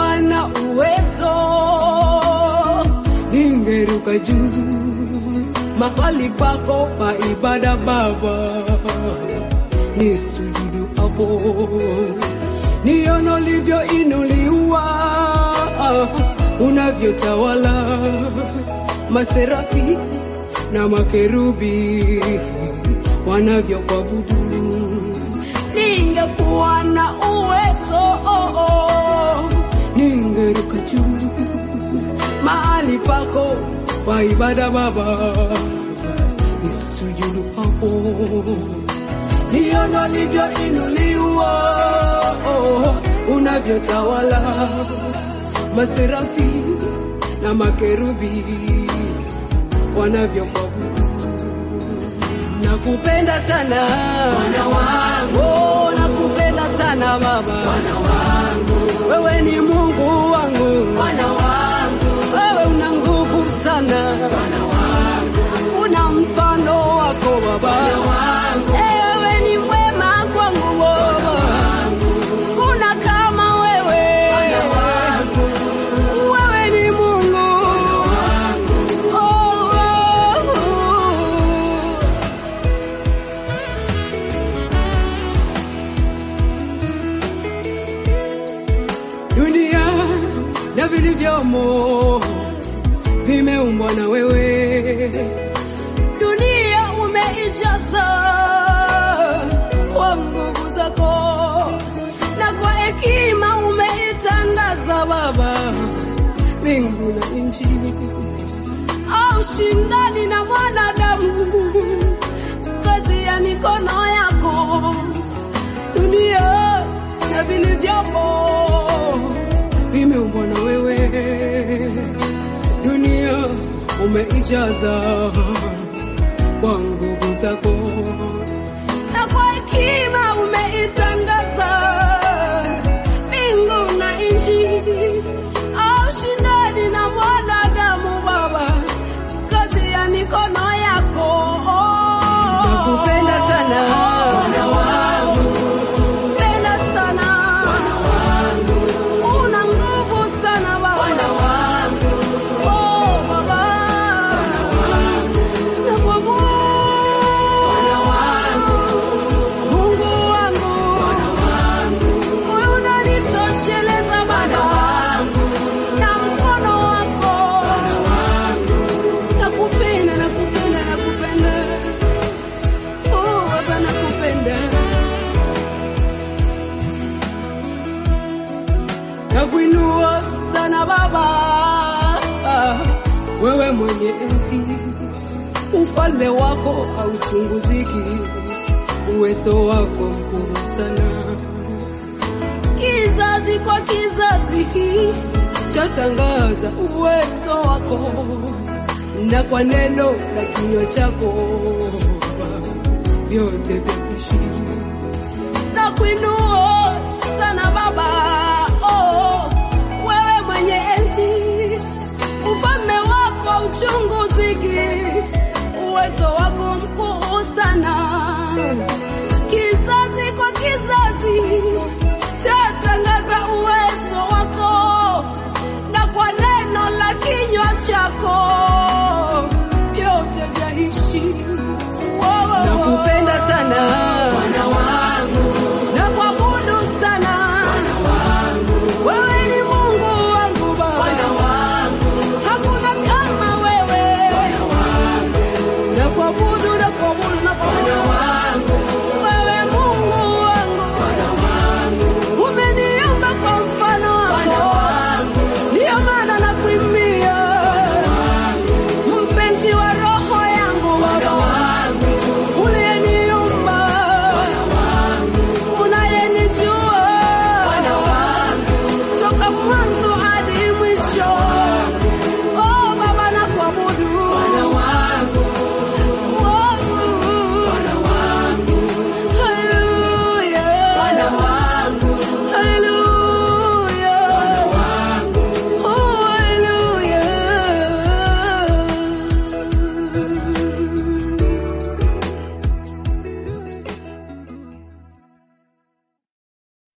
ningekuwa na uwezo ningeruka juu mahali pako pa ibada Baba, nisujudu hapo, nione ulivyoinuliwa, unavyotawala maserafi na makerubi wanavyokuabudu. Ningekuwa na uwezo ningeruka juu mahali pako pa ibada Baba, nisujudu hapo, nione ulivyoinuliwa, unavyotawala maserafi na makerubi wanavyokuabudu. Nakupenda sana Bwana wangu, oh, nakupenda sana Baba Bwana wangu, wewe ni Mungu wangu Bwana wangu, wewe una nguvu sana Bwana wangu, una mfano wako Baba Bwana wangu, eh, wewe ni mwema kwangu Baba, kuna kama wewe Bwana wangu, wewe ni Mungu oh, oh, oh. dunia na vilivyomo vimeumbwa na wewe. Dunia umeijaza kwa nguvu zako na kwa hekima umeitangaza Baba mbingu na nchi, au shindani na mwanadamu, kazi ya mikono yako dunia na vilivyomo vimeumbwa na wewe. Dunia umeijaza kwa nguvu zako na kwa hekima umeitangaza mbingu na nchi, au shindani na mwanadamu Baba, kazi ya mikono yako. Nakupenda sana Bwana wangu, penda sana Bwana wangu, una nguvu sana Baba Bwana wangu, oh Baba Bwana wangu, nakuabudu Bwana wangu, Mungu wangu Bwana wangu, wewe unanitosheleza Bwana wangu, na mkono wako Bwana wangu, nakupenda nakupenda nakupenda, oh Baba nakupenda. Nakuinua sana Baba, wewe mwenye enzi, ufalme wako hauchunguziki, uwezo wako mkuu sana. Kizazi kwa kizazi chatangaza uwezo wako, na kwa neno la kinywa chako vyote vya kuishi na kuinua